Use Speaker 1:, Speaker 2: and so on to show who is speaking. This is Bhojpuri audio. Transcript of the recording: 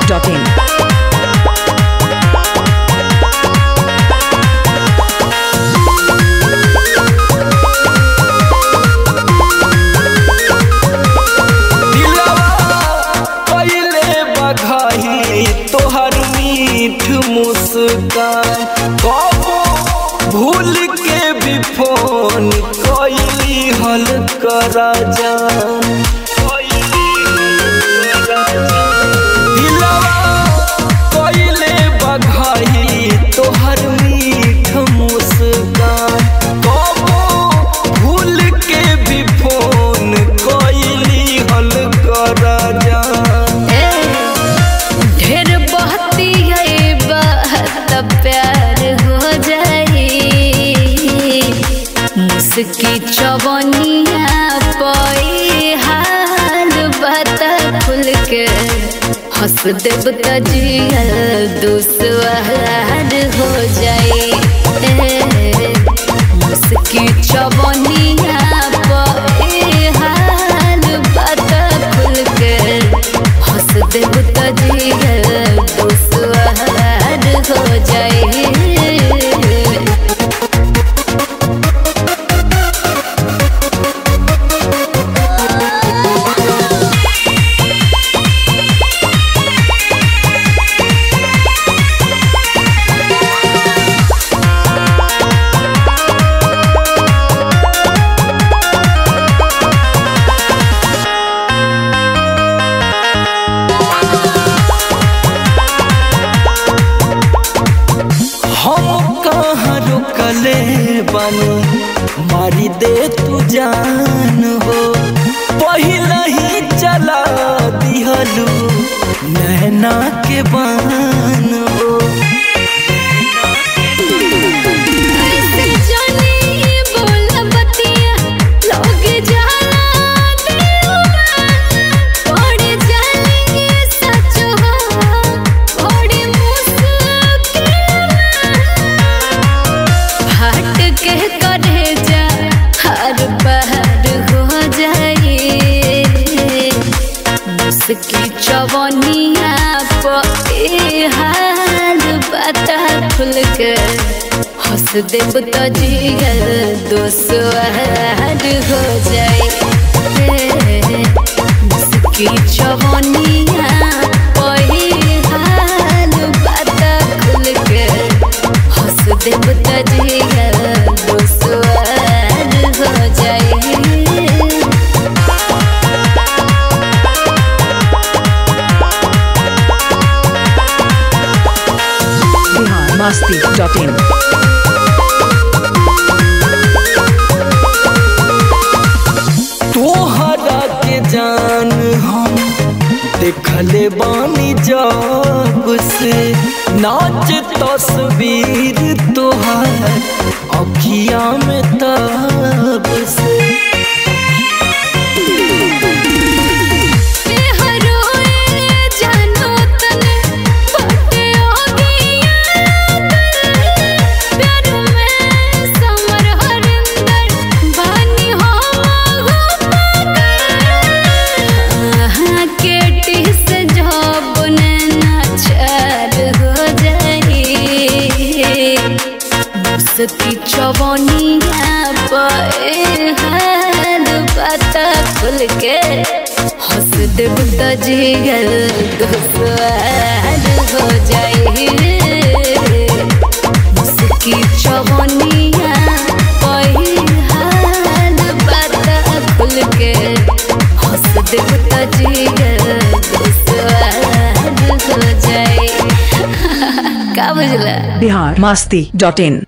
Speaker 1: biharmasti.in
Speaker 2: दिलवा पहिले बघाई तोहर मीठ मुस्कान कबो भूल के भी फोन कैली हल करा जान दिलवा पहिले बघाई तोहर मीठ मुस्कान कबो भूल के भी फोन कैली हल करा जान
Speaker 3: ढेर बहती है बहत प्यार हो जाई मुस्की चवनिया पई हाल बता खुल के हंस देब त जियल दुसवार हो जाई मुस्की चवनिया पई हाल बता खुल के हंस देब त जियल दुसवार हो जाई
Speaker 2: हम कहाँ रुकले बानी मारी दे तू जान हो पहिला ही चला दिहलू नैना के बान हो
Speaker 3: ऐसे जानी बोला बतिया लोग जाला दिलवा पड़ जाएंगे सच हो बड़ी मुश्किल हट के करे जा हर बार हो जाए मुस्की चवनिया पे हाल बता खुल के हंस देब त जिगर दोसवार हो जाए मुस्की चवनिया पे हाल बता खुल के हंस देब त जिगर दोसवार हो जाए
Speaker 1: biharmasti.in
Speaker 2: तोहरा के जान हम देखले बानी जब से नाच तस्वीर तोहार अखिया में तब से
Speaker 3: चवनिया पे हाल पता खुल के हंस देब त जिगर दोसवार हो जाई मुस्की चवनिया पे हाल पता खुल के हंस देब त जिगर दोसवार हो जाई का बुझला
Speaker 1: biharmasti.in